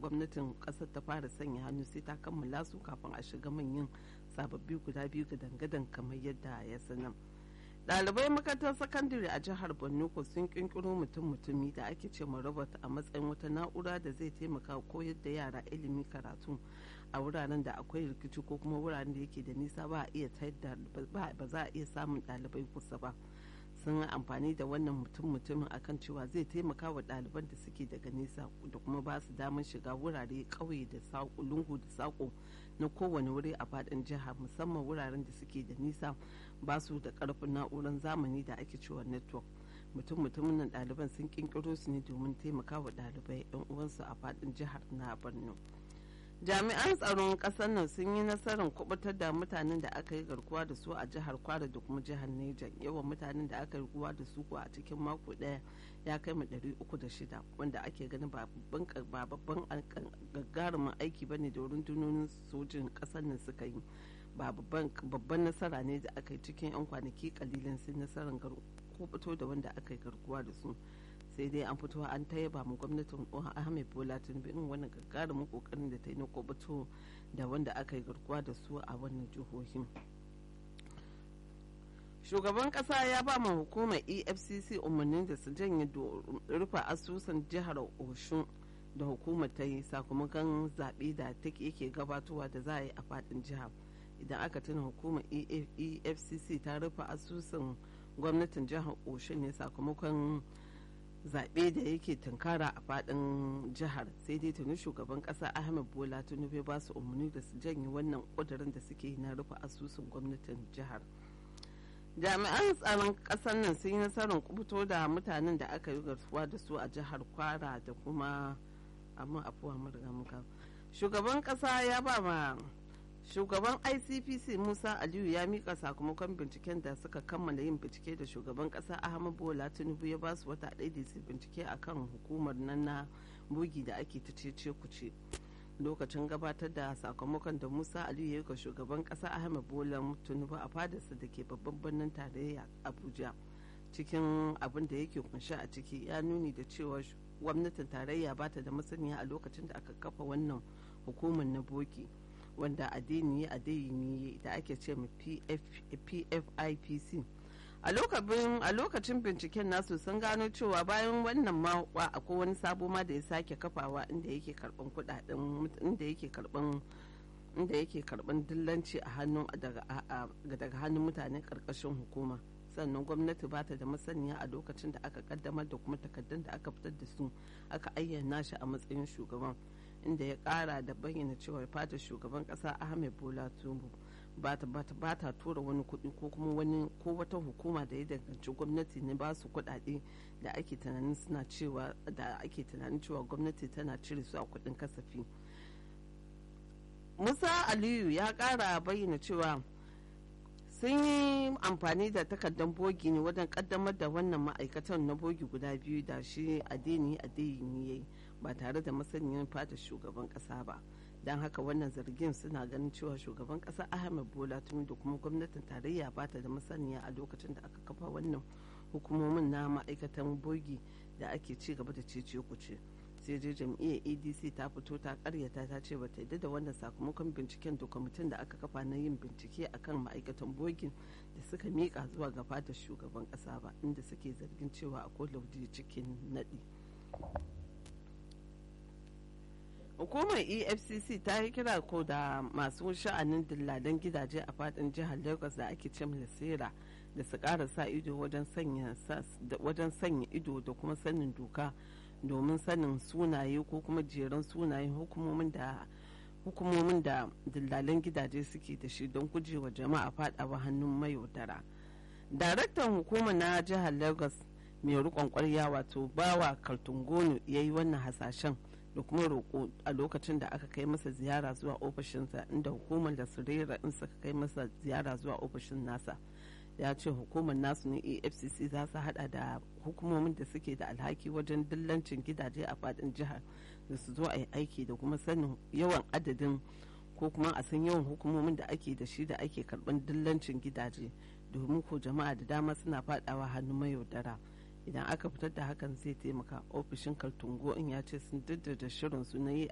gwamnatin kasar ta fara sanya hannu sai ta kammala su kafin a shiga manyan sababbi guda biyu ga dangadan kamar yadda ya sanar ɗalibai makarantar sakandare a jihar borno ko sun kinkiro mutum mutumi da ake ce ma robot a matsayin wata na'ura da zai taimaka koyar da yara ilimi karatu a wuraren da akwai rikici ko kuma wuraren da yake da nisa ba a iya ba za a iya samun ɗalibai kusa ba sun yi amfani da wannan mutum mutumin akan cewa zai taimaka wa ɗaliban da suke daga nesa da kuma ba su damar shiga wurare ƙauye da saƙo lungu da saƙo na kowane wuri a faɗin jiha musamman wuraren da suke da nisa ba su da ƙarfin na'urar zamani da ake cewa network mutum mutumin nan ɗaliban sun ƙirƙiro su ne domin taimaka wa ɗalibai 'yan uwansu a faɗin jihar na borno jami'an tsaron ƙasar nan sun yi nasarar kubutar da mutanen da aka yi garkuwa da su a jihar kwara da kuma jihar neja yawan mutanen da aka yi garkuwa da su a cikin mako ɗaya ya kai mu ɗari uku da shida wanda ake ganin ba babban gagarumin aiki bane da rundunonin sojin ƙasar nan suka yi ba babban nasara ne da aka yi cikin 'yan kwanaki kalilan sun nasarar kubuto da wanda aka yi garkuwa da su sai dai an fito an ta yaba mu gwamnatin ahmed bola tinubu irin wannan gagarumin kokarin da ta yi na kubuto da wanda aka yi garkuwa da su a wannan jihohin shugaban kasa ya ba ma hukumar efcc umarnin da su janye rufe asusun jihar oshun da hukumar ta yi sakamakon zaɓe da take yake gabatowa da za a yi a faɗin jihar idan aka tuna hukumar efcc ta rufe asusun gwamnatin jihar oshun ne sakamakon zaɓe da yake tunkara a faɗin jihar sai dai tuni shugaban ƙasa ahmed bola tinubu ba su umarni da su janye wannan ƙudurin da suke na rufe asusun gwamnatin jihar jami'an tsaron ƙasar nan sun yi nasarar kubuto da mutanen da aka yi garkuwa da su a jihar kwara da kuma amma afuwa muka shugaban ƙasa ya ba ma shugaban icpc musa aliyu ya mika sakamakon binciken da suka kammala yin bincike da shugaban kasa ahmad bola tinubu ya basu wata ɗaya da su bincike akan hukumar nan na bugi da ake ta cece kuce lokacin gabatar da sakamakon da musa aliyu ya yi ga shugaban kasa ahmad bola tinubu a fadarsa da ke babban birnin tarayya abuja cikin abin da yake kunshi a ciki ya nuni da cewa gwamnatin tarayya ba ta da masaniya a lokacin da aka kafa wannan hukumar na bogi wanda addini addini da ake ce ma pfipc a lokacin binciken nasu sun gano cewa bayan wannan ma akwai wani sabo ma da ya sake kafawa inda yake karban kudaden inda yake karban inda yake karban dillanci a hannun daga hannun mutane karkashin hukuma sannan gwamnati ba ta da masaniya a lokacin da aka kaddamar da kuma takardun da aka fitar da su aka ayyana shi a matsayin shugaban inda ya kara da bayyana cewa fata shugaban kasa ahmed bola tinubu ba ta tura wani kuɗi ko kuma wani ko wata hukuma da ya danganci gwamnati ne ba su kuɗaɗe da ake tunanin suna cewa da ake tunanin cewa gwamnati tana cire su a kuɗin kasafi musa aliyu ya kara bayyana cewa sun yi amfani da takardar bogi ne wajen kaddamar da wannan ma'aikatan na bogi guda biyu da shi adeni adeyini ya yi ba tare da masaniyar fata shugaban kasa ba don haka wannan zargin suna ganin cewa shugaban kasa ahmed bola tuni da kuma gwamnatin tarayya ba ta da masaniya a lokacin da aka kafa wannan hukumomin na ma'aikatan bogi da ake ci gaba da cece kuce sai dai jam'iyyar adc ta fito ta karyata ta ce ba ta yadda da wannan sakamakon binciken da kwamitin da aka kafa na yin bincike akan ma'aikatan bogin da suka miƙa zuwa ga fatar shugaban ƙasa ba inda suke zargin cewa akwai lauje cikin naɗi hukumar efcc ta yi kira ko da masu sha'anin dilladan gidaje a fadin jihar lagos da ake ce sera da su ƙara sa ido wajen sanya ido da kuma sanin doka domin sanin sunaye ko kuma jeran sunayen hukumomin da hukumomin da dillalan gidaje suke da shi don gujewa jama'a fadawa hannun mayaudara daraktan hukuma na jihar lagos mai rikon kwarya wato bawa kaltungono ya yi wannan hasashen da kuma roƙo a lokacin da aka kai masa ziyara zuwa ofishinsa inda hukumar da surera in suka kai masa ziyara zuwa ofishin nasa ya ce hukumar nasu ne afcc za su hada da hukumomin da suke da alhaki wajen dillancin gidaje a fadin jihar da su zo a yi aiki da kuma sanin yawan adadin ko kuma a san yawan hukumomin da ake da shi da ake karban dillancin gidaje domin ko jama'a da dama suna fadawa hannun mayaudara idan aka fitar da hakan zai taimaka ofishin kaltungo in ya ce sun da shirin su na yi